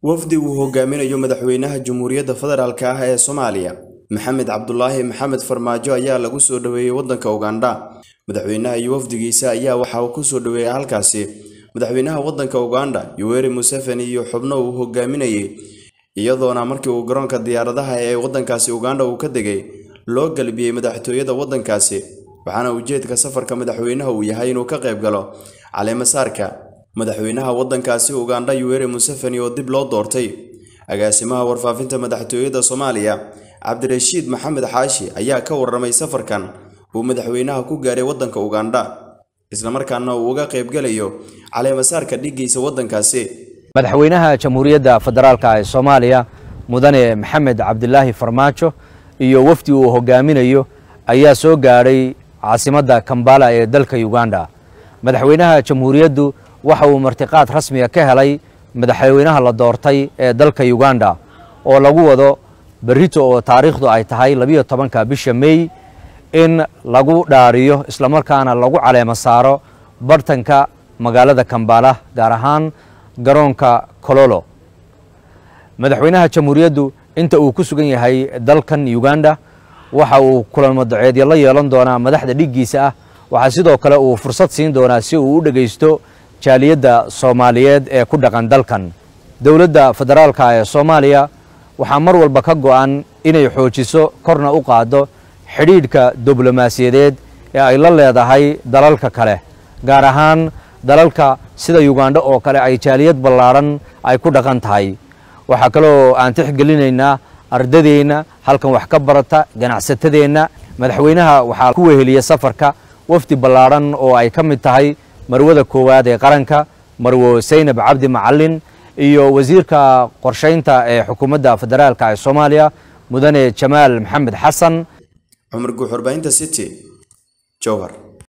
wafdi uu hogaaminayo madaxweynaha Jamhuuriyadda Federaalka ah ee Soomaaliya Maxamed Cabdulaahi Maxamed Farmaajo ayaa lagu soo dhaweeyay waddanka Uganda madaxweynaha iyo wafdigiisa ayaa waxa uu ku soo dhaweeyay halkaasi madaxweynaha waddanka Uganda Yoweri Museveni iyo xubno uu hogaaminayay iyadoona markii uu garoonka diyaaradaha ee waddankaasi Uganda uu ka degay loo galbiyey madaxtooyada waddankaasi waxaana ujeedka safarka madaxweynaha uu yahay inuu ka qayb galo caleemasaarka madaxweynaha waddankaasi Uganda Yoweri Museveni oo dib loo doortay agaasimaha warfaafinta madaxtooyada Soomaaliya Cabdirashiid Maxamed Xaashi ayaa ka warramay safarkan uu madaxweynaha ku gaaray waddanka Uganda isla markaana uu uga qayb galayo caleemasaarka dhigiisa waddankaasi madaxweynaha jamhuuriyadda federaalka ee soomaaliya mudane maxamed cabdilaahi farmaajo iyo wafdi uu hogaaminayo ayaa soo gaadhay caasimadda kambala ee dalka uganda madaxweynaha jamhuuriyaddu waxa uu martiqaad rasmiga ka helay madaxweynaha la doortay ee dalka uganda oo lagu wado berrito oo taariikhdu ay tahay labiyo tobanka bisha mey in lagu dhaariyo islamarkaana lagu caleemo saaro bartanka magaalada kambala gaar ahaan garoonka kololo madaxweynaha jamhuuriyaddu inta uu ku sugan yahay dalkan uganda waxa uu kulamo daceedyo la yeelan doonaa madaxda dhiggiisa ah waxaa sidoo kale uu fursad siin doonaa si uu u dhegaysto jaaliyadda soomaaliyeed ee ku dhaqan dalkan dowladda federaalka ee soomaaliya waxaa mar walba ka go'an inay xoojiso korna u qaaddo xidhiidhka diblomaasiyadeed ee ay la leedahay dalalka kale gaar ahaan dalalka sida uganda oo kale ay jaaliyad ballaadhan ay ku dhaqan tahay waxaa kaloo aan tixgelinaynaa ardadeenna halkan wax ka barata ganacsatadeenna madaxweynaha waxaa ku weheliya safarka wafdi ballaadhan oo ay ka mid tahay marwada koowaad ee qaranka marwo saynab cabdi macalin iyo wasiirka qorshaynta ee xukuumadda federaalka ee soomaaliya mudane jamaal maxamed xasan cumar guuxurbaynta city jowhar